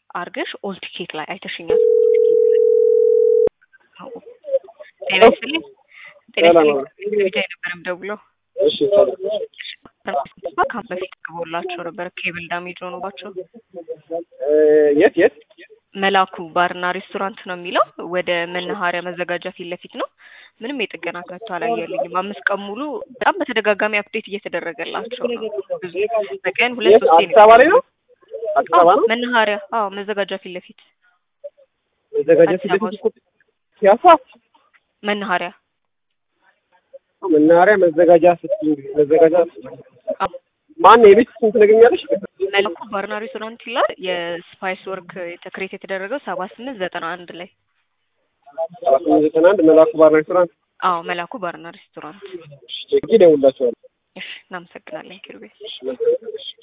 አርገሽ ኦል ቲኬት ላይ አይተሽኛል። ጤና ይስጥልኝ። ጤና ይስጥልኝ። ብቻ የነበረም ደውሎ እሺ ሰላም። ካም በፊት ግቦላቸው ነበር ኬብል ዳሜጅ ሆኖባቸው እ የት የት? መላኩ ባርና ሬስቶራንት ነው የሚለው ወደ መናኸሪያ መዘጋጃ ፊት ለፊት ነው። ምንም የጥገና ከቶ አላየልኝም። አምስት ቀን ሙሉ በጣም በተደጋጋሚ አፕዴት እየተደረገላቸው ነው። ብዙ በቀን ሁለት የት? ሶስቴ አዲስ አበባ ላይ ነው? አዲስ አበባ ነው? መናኸሪያ አዎ፣ መዘጋጃ ፊት ለፊት መዘጋጃ ፊት አዲስ ለፊት እኮ ፒያሳ መናኸሪያ መናኸሪያ መዘጋጃ ስትይ መዘጋጃ አዎ። ማን የቤት ስንት ነገኛለሽ? መላኩ ባርና ሬስቶራንት ይላል። የስፓይስ ወርክ ተክሬት የተደረገው ሰባ ስምንት ዘጠና አንድ ላይ ሰባ ስምንት ዘጠና አንድ መላኩ ባር ሬስቶራንት አዎ፣ መላኩ ባርና ሬስቶራንት። ቼክ ደውላቸዋል። እሺ፣ እናመሰግናለን ኪሩቤል። እሺ መልካም። እሺ